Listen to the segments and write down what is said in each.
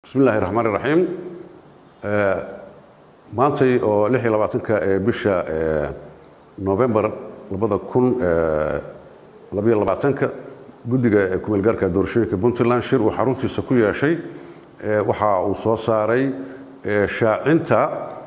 bismi illaahi raxmaan iraxiim maantay oo lix iyo labaatanka ee bisha novembar labada kun labaiyo labaatanka guddiga kumeelgaarka doorashooyinka puntland shir uu xaruntiisa ku yeeshay waxa uu soo saaray shaacinta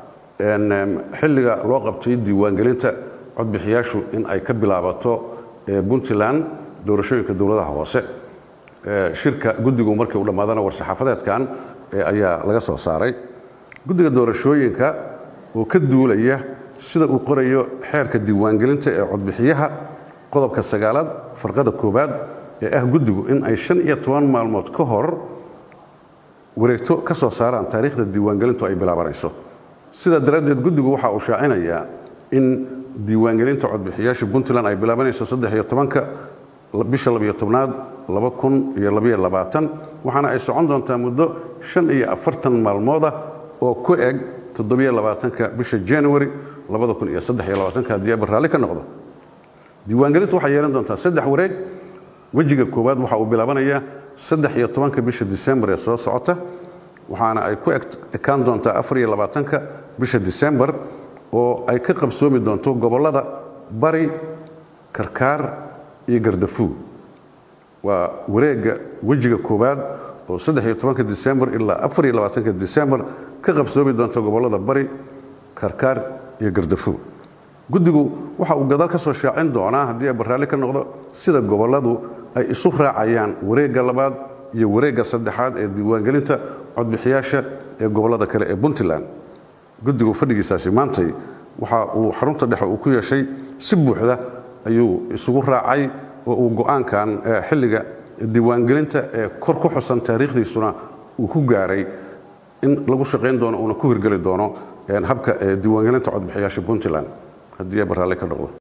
xilliga loo qabtay diiwaangelinta codbixiyaashu in ay ka bilaabato puntland doorashooyinka dowladaha hoose shirka guddigu markii uu dhammaadana war-saxaafadeedkan ayaa laga soo saaray guddiga doorashooyinka oo ka duulaya sida uu qorayo xeerka diiwaangelinta ee codbixiyaha qodobka sagaalaad farqada koowaad ee ah guddigu in ay shan iyo toban maalmood ka hor wareegto ka soo saaraan taariikhda diiwaangelintu ay bilaabanayso sidaa daraaddeed guddigu waxa uu shaacinayaa in diiwaangelinta codbixiyaasha puntland ay bilaabanayso saddex iyo tobanka bisha labiyo tobnaad laba kun iyo labiyo labaatan waxaana ay socon doontaa muddo shan iyo afartan maalmooda oo ku eg toddobiyo labaatanka bisha january labada kun iyo saddex iyo labaatanka haddii aba raalli ka noqdo diiwaangelintu waxay yeelan doontaa saddex wareeg wejiga koowaad waxa uu bilaabanayaa saddex iyo tobanka bisha disembar ee soo socota waxaana ay ku ekaan doontaa afar iyo labaatanka bisha disembar oo ay ka qabsoomi doonto gobollada bari karkaar iyo gardafuug waa wareegga wejiga koowaad oo saddex iyo tobanka disembar ilaa afar iyo labaatanka disembar ka qabsoomi doonta gobollada bari karkaar iyo gardafuug guddigu waxa uu gadaal ka soo shaacin doonaa haddii ay barraalli ka noqdo sida gobolladu ay isu raacayaan wareegga labaad iyo wareegga saddexaad ee diiwaangelinta codbixiyaasha ee gobollada kale ee puntland guddigu fadhigiisaasi maantay waxa uu xarunta dhexe uu ku yeeshay si buuxda ayuu isugu raacay oo uu go'aankan xilliga diiwaangelinta ee kor ku xusan taariikhdiisuna uu ku gaaray in lagu shaqayn doono uuna ku hirgeli doono habka diiwaangelinta codbixiyaasha puntland haddii barraalli ka noqdo